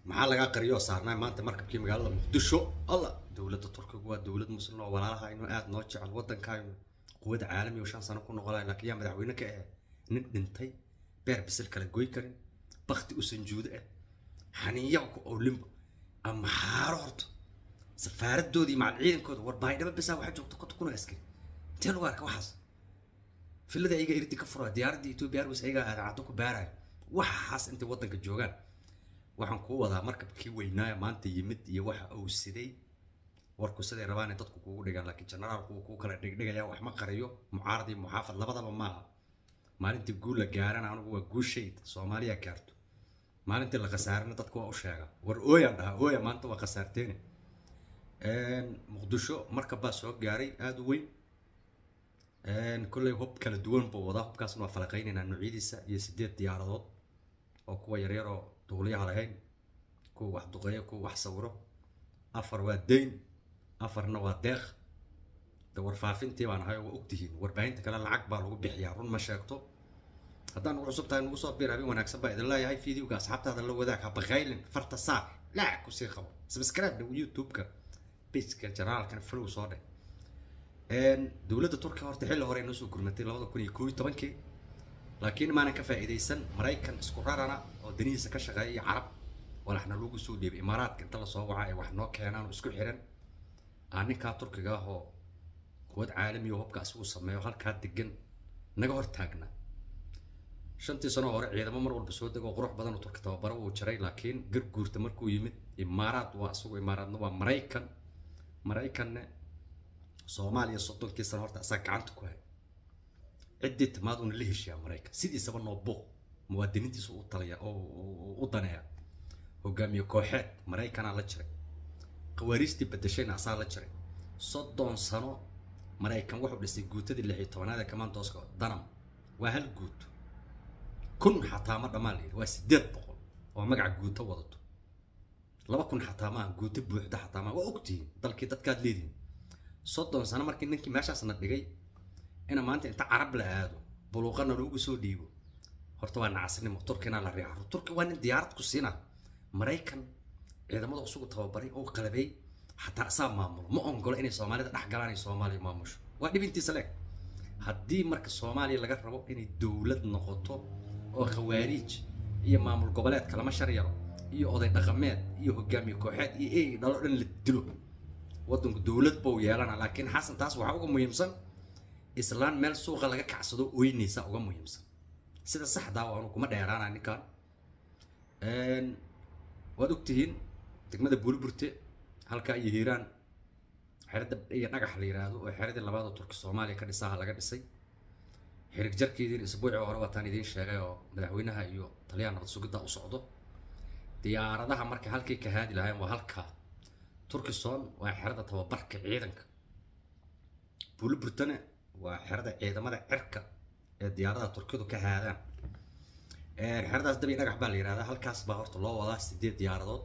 maxaa lagaa qariyoo saarnaa maanta markabkii magaalada muqdisho alla dowladda turkiga waa dowlad muslim oo walaalaha inuu aada noo jecel waddankaynu quwad caalami oo shan sano ku noqolay laakiin yaa madaxweyne ka ah nin dhintay beer bisil kala goy karin bakti u sanjuudo ah xaniiyaku oo limbo ama xaaro horto safaaradoodii macal ciidankooda war baydhaba bisaa waxaa joogta konta kuna askari intee lagu arka waxaas filada ayaga irdi ka fura diyaaradda ethiopia airways ayaga aadaacado ku baarayo waxaas intay waddanka joogaan waxaan kuu wadaa markabkii weynaaya maanta yimid iyo waxa uu siday warku siday rabaan in dadku kugu dhigaan laakiin generaalku uu kuu kala dhigdhigaya wax ma qariyo mucaarad iyo muxaafad labadaba maaha maalintii guul la gaarana anigu waa guushayda soomaaliya gaarto maalintii la khasaarana dadku waa u sheega war ooyaan dhahaa ooya maanta waa khasaarteene muqdisho markab baa soo gaaray aada u weyn kolley hub kala duwan buu wadaa hubkaasna waa falaqaynaynaa noocyadiisa iyo sideed diyaaradood oo kuwa yaryaroo duuliyaha lahayn kuwa wax duqeeyo kuwa wax sawiro afar waa dayn afarna waa deeq de warfaafintii baan ahay oo waa ogtihiin warbaahinta kale lacag baa lagu bixiyaa run ma sheegto haddaan ugu cusub tahay nugu soo biir habeen wanaagsan baa idin leeyahay videoga asxaabtaada la wadaag ha bakaylin farta saar laac kusii qabo subscribe dhow youtube-ka pageka janaalkan flow soo dheh dowladda turkiga horta xilli hore noo soo gurmatay labada kun iyo koob iyo tobankii laakiin maanan ka faa'iidaysan maraykan isku rarana oo danihiisa ka shaqeeya iyo carab walaxna lagu soo dhiibay imaaraadka inta lasoo waca ay wax noo keenaan oo isku xiran aa ninkaa turkiga ah oo quwad caalami oo hubka asigu sameeyo halkaa degan naga hor taagna shantii sano hore ciidamo mar walba soo dego qurux badan oo turki tababaro uu jiray laakiin garguurta markuu yimid imaaraad waa isagu imaaraadna waa maraykan maraykanne soomaaliya soddonkii sano horta asaa gacanta ku hay ciddii timaaduna la heshiyaa maraykan sidiisaba noo buuq muwaadiniintiisa u talaya oo u daneeya hogaamiye kooxeed maraykanaa la jiray khawaariistii bedeshayna asaa la jiray soddon sano maraykan wuxuu dhisay guutadii lix iyo tobanaad ee kamandooska danam waa hal guuto kun xataa ma dhammaan layidhi waa sideed boqol oo magaca guuto wadato laba kun xataa maaha guuto buuxda xataa maaha waa ogtihiin dalkii dadkaad leedihin soddon sano markii ninkii meeshaasna dhigay ina maanta inta carab la aado buluuqana loogu soo dhiibo horta waa nacasnimo turkina la riixo turki waa nin diyaarad ku siina maraykan ciidamada usugu tababaray oo qalabay xataa asaa maamulo ma ongolo inay soomaalida dhex galaan ay soomaaliya maamusho waa dhibintiisa leeg haddii marka soomaaliya laga rabo inay dowlad noqoto oo khawaariij iyo maamul goboleedka lama sharyaro iyo oday dhaqameed iyo hogaamiye kooxeed iyo ey dhalo dhan la dilo waddanku dowlad buu yeelana laakiin xasan taas waxaa uga muhiimsan islaan meel suuqa laga kacsado oynaysa uga muhiimsan sida saxdaa waanu kuma dheeraana ninkan waad ogtihiin degmada buuliburte halkaa iyo hiiraan xerada iyo dhagax la yiraahdo oo xeradii labaad turki soomaaliya ka dhisaha laga dhisay xirig jarkeediin isbuucii hore waataan idiin sheegay oo madaxweynaha iyo taliyaha nabad sugidda u socdo diyaaradaha marka halkay ka haadi lahayn waa halkaa turkison waa xerada tababarka ciidanka buuliburtane waa xerada ciidamada cirka ee diyaaradaha turkidu ka haadaan xeradaas dabi dhagax baa la yihahdaa halkaas baa horta loo wadaa sideed diyaaradood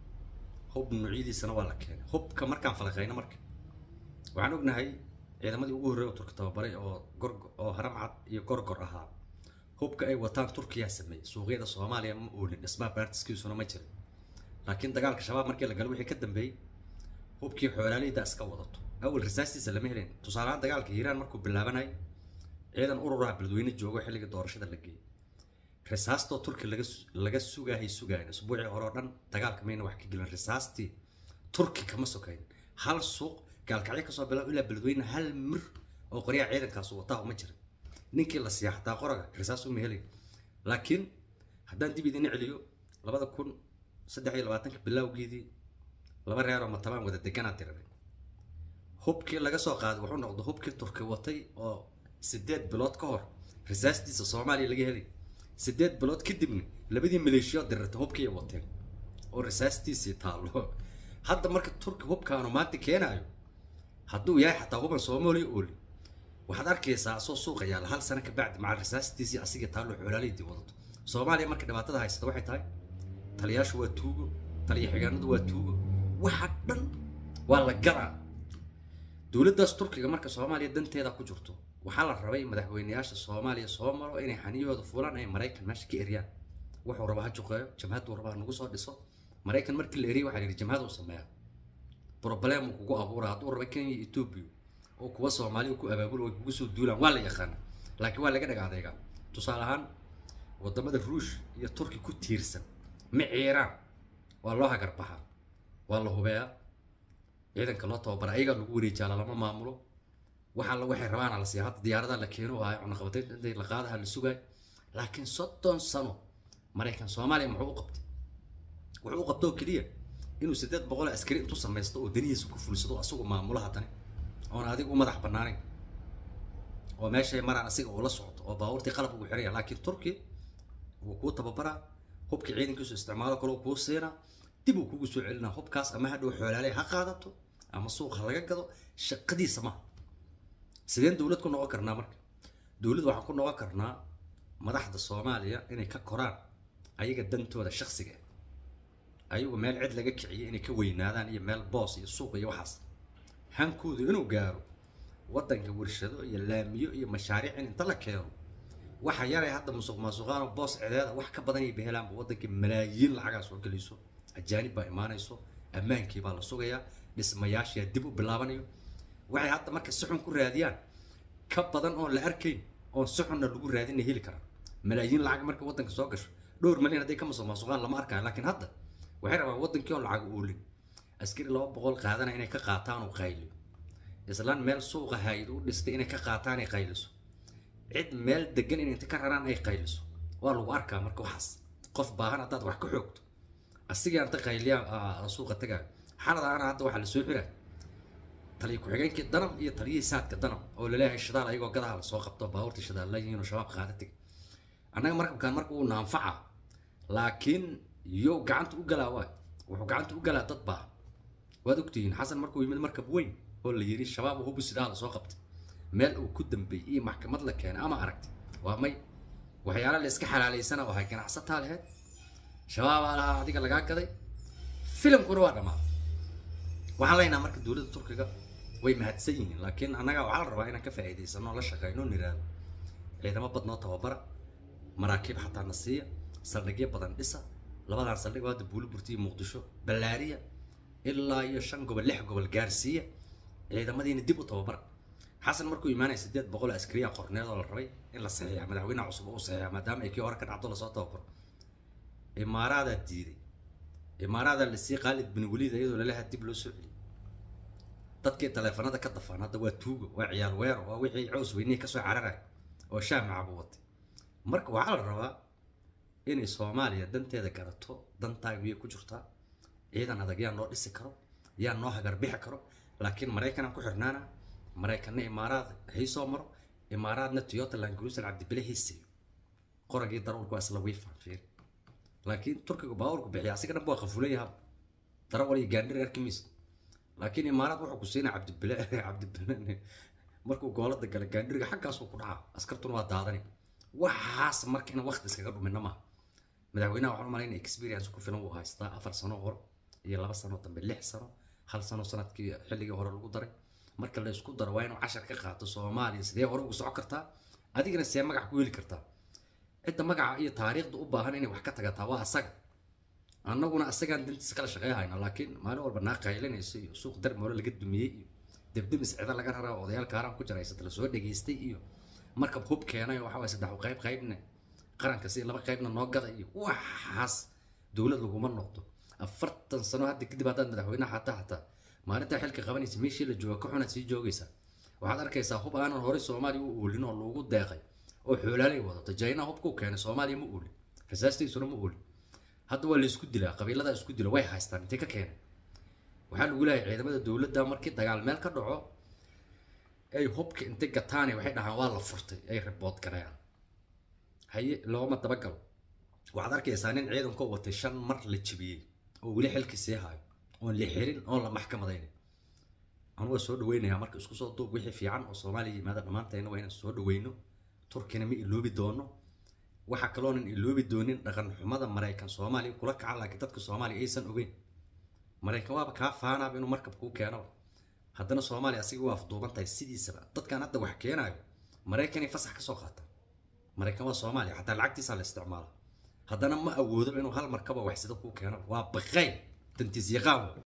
hub noocyadiisana waa la keenay hubka markaan falaqayno marka waxaan ognahay ciidamadii ugu horreeya oo turki tababaray oo gor oo haramcad iyo gorgor ahaa hubka ay wataan turkiyaa sameeyey suuqyada soomaaliya ma oolin dhismaha baartiskiisuna ma jirin laakiin dagaalka shabaab markii la galo wixii ka dambeeyey hubkii xoolaaleyda iska wadato awal risaastiisa lama helayn tusaalehaan dagaalka hiiraan markuu bilaabanay ciidan ururaha beledweyne joogo xilligii doorashada la geeyey risaastoo turki laga laga sugaahay sugayn usbuucii hore oo dhan dagaalka mayna wax ka gelin risaastii turki kama sokayn hal suuq gaalkacyo kasoo bilaab ilaa beledweyne hal mir oo qoryaha ciidankaas wataa uma jirin ninkii la siiya xataa qoraga risaas uma helin laakiin haddaan dib idin celiyo labada kun saddex iyo labaatanka bilowgeedii laba reer oo matabaan wada deganaa tirabay hubkii laga soo qaaday wuxuu noqday hubkii turki watay oo sideed bilood ka hor risaastiisa soomaaliya laga helay sideed bilood kadibna labadii maleeshiyood dirirta hubkii ay wateen oo risaastiisii taallo hadda marka turki hubkaanu maanta keenaayo hadduu yahay xataa huban soomaaliya ooli waxaad arkaysaa asoo suuqa yaalla hal sano kabacdi maca risaastiisii asigii taallo xoolaaleydii wadato soomaaliya marka dhibaatada haysata waxay tahay taliyaashu waa tuugo taliya xigaanadu waa tuugo waxa dhan waa la gadaa dowladdaas turkiga marka soomaaliya danteeda ku jirto waxaa la rabay madaxweyneyaasha soomaaliya soo maro inay xaniyahooda fuulaan ay maraykan meesha ka eryaan wuxuu raba ha juqeeyo jamhaduu raba ha nagu soo dhiso maraykan markii la eriyay waxaa la yidhi jamhada u sameeya problem uu kugu abuura hadduu raba kenya iyo etoobiya oo kuwa soomaaliya ku abaabula way kugu soo duulaan waa la yaqaana laakiin waa laga dhag adeega tusaale ahaan wadamada ruush iyo turki ku tiirsan ma ciiraan waa loo hagarbaxaa waa la hubeeyaa ciidanka loo tababara ayagaa lagu wareejaala lama maamulo waxa la waxay rabaana la siiya hadda diyaaradaha la keeno ahay cunaqabateyn intay la qaadaha la sugaay laakiin soddon sano maraykan soomaaliya muxuu u qabtay wuxuu u qabtoo keliya inuu siddeed boqol askari intuu samaysto oo danihiisa ku fulsado asagu maamulo haddana oon adiga u madax bannaanayn oo meeshay maraan asiga uu la socdo oo baabuurtii qalab ugu xiraya laakiin turki wuu kuu tababaraa hubkii ciidankiisu isticmaalo kaloo kuu siinaa dib uu kugu soo celinaa hubkaas ama hadhow xoolaaley ha qaadato ama suuq ha laga gado shaqadiisa maha sideen dowlad ku noqon karnaa marka dowlad waxaan ku noqon karnaa madaxda soomaaliya inay ka koraan ayaga dantooda shaksiga ayagu meel cid laga kiciyay inay ka weynaadaan iyo meel boos iyo suuq iyo waxaas hankoodu inuu gaaro waddanka warshado iyo laamiyo iyo mashaariic in inta la keeno waxa yaray hadda musuq maasuqaano boos cideeda wax ka badan ay behelaanba waddanka malaayiin lacagaa soo gelayso ajaanib baa imaanayso ammaankii baa la sugayaa dhismayaashiyaa dib u bilaabanayo waxay hadda marka si xun ku raadiyaan ka badan oon la arkayn oon si xunna lagu raadina heli karaa malaayiin lacag marka waddanka soo gasho dhowr malyan hadday ka musuq maasuqaan lama arkayo laakiin hadda waxay rabaan waddankii oon lacag oolin askari laba boqol qaadana inay ka qaataan oo qayliyo islaan meel suuqa hayd u dhistay inay ka qaataan ay qayliso cid meel degan in inta ka raraan ay qayliso waa lagu arkaa marka waxaas qof baahan haddaad wax ka xoogto asigaa inta qayliyaa suuqa tagaayo xaladaana hadda waxaa lasoo xiraa taliya ku-xigeenkii danam iyo taliyihii saadka danam oo laleeyahay shidaal ayagoo gadaha lasoo qabto baabuurta shidaal layihiin oo shabaab qaada teg annaga markabkaan marka uu naanfaca laakiin yo gacanta u galaa waay wuxuu gacanta u galaa dad baahan waad ogtihiin xasan markuu yimid markab weyn oo la yidhi shabaab hubu sidaa lasoo qabtay meel uu ku dambeeyey iyo maxkamad la keenay ama aragtay waa may waxyaala la iska xalaalaysana oo hay ganacsataa laheyd shabaabaa lahaa adiga lagaa gaday filimkuna waa dhammaaday waxaan leenaha marka dowladda turkiga way mahadsan yihiin laakiin annaga waxaa la rabaa inaan ka faa'iidaysano la shaqeyno niraado ciidamo badnoo tababara maraakiib xataa na siiya saldhigyo badan dhisa labadan saldhig oo hadda buuliburti iyo muqdisho ballaariya ilaa iyo shan gobol lix gobol gaarsiiya ciidamadiina dib u tababara xasan markuu imaanaya sideed boqol askariya qorneed oo la rabay in la saxiixa madaxweynaha cusub uu saxiixa maadaama ay kii hore ka dhacdo lasoo tababaro imaaraadaa diiday imaaraadaa lasii qaalid bin waliid iyadoo lalaha dib loo soo celiyay dadkii taleefanada ka dafaan hadda waa tuugo waa ciyaal weero waa wixii cows weynihii kasoo cararaya oo shaah macabu watay marka waxaa la rabaa inay soomaaliya danteeda garato dantaa miyay ku jirtaa ciidan adag yaa noo dhisi karo yaa noo hagarbixi karo laakiin maraykanaan ku xirnaana maraykanna imaaraad haysoo maro imaaraadna toyota langurusan cabdibile haysayo qoragii darawalku waa isla wiifan fiiri laakiin turkiga baawarku bixiya asiga dhan waa qafuleyaha darawal iyo gaandhir arkimis laakiin imaaraad wuxuu ku siinaa cabdibile cabdibile markuu goolada gala gaandhiriga xaggaasuu ku dhacaa askartuna waa daadani waxaas marka inaan waqti iskaga dhumina maaha madaxweynaha waxaan u malaynaya experience ku filan wuu haystaa afar sano hore iyo laba sano dambe lix sano hal sano sanadkii xilligii hore lagu daray marka la isku daro waa inuu cashar ka qaato soomaaliya sidee hore ugu socon kartaa adigana see magac ku heli kartaa cidda magaca iyo taariikhda u baahan inay wax ka tagataa waa asaga annaguna asagaan dantiisa kala shaqeey hayna laakiin maalin walba naa qaylinayso iyo suuq darmoole laga dumiyey iyo debdemis cida laga raraa odayaal kaaraan ku jiraysata lasoo dhageystay iyo markab hub keenay waxa waye saddex qayb qaybne qaranka si laba qaybna noo gada iyo waxaas dowlad laguma noqdo afartan sano hadda kadib haddaad madaxweynaha xataa xataa maalintaa xilka qabanaysa meeshii la jooga ka xunaad sii joogaysaa waxaad arkaysaa hub aanan horey soomaaliya u oolin oo lagu deeqay oo xoolaalay wadato jayna hubkuu keenay soomaaliya ma oolin rasaastiisuna ma oolin hadda waa la isku dilaa qabiiladaa isku dila way haystaan intay ka keenay waxaa lagu leeyahay ciidamada dowladda markii dagaal meel ka dhaco ay hubka intay gataane waxay dhahaan waa la furtay ay ribood gareeyaan haye looma dabagalo waxaad arkaysaa nin ciidankoo watay shan mar la jibiyey oo weli xilkii sii hayo oon la xirin oon la maxkamadaynin anuga soo dhaweynayaa marka isku soo duub wixii fiican oo soomaaliya yimaada dhammaantayna waa inaan soo dhaweyno turkina ma iloobi doono waxaa kaloonan iloobi doonin dhaqan xumada maraykan soomaaliya kula kaca laakiin dadka soomaaliya aysan ogeyn maraykan waaba kaa faanaaba inuu markab kuu keenaba haddana soomaaliya asiga waa afduuban tahay sidiisaba dadkan hadda wax keenaayo maraykanay fasax kasoo qaata maraykan waa soomaaliya xataa lacagtiisaa la isticmaala haddana ma awoodo inuu hal markaba waxsida kuu keeno waa baqay dantiis yaqaan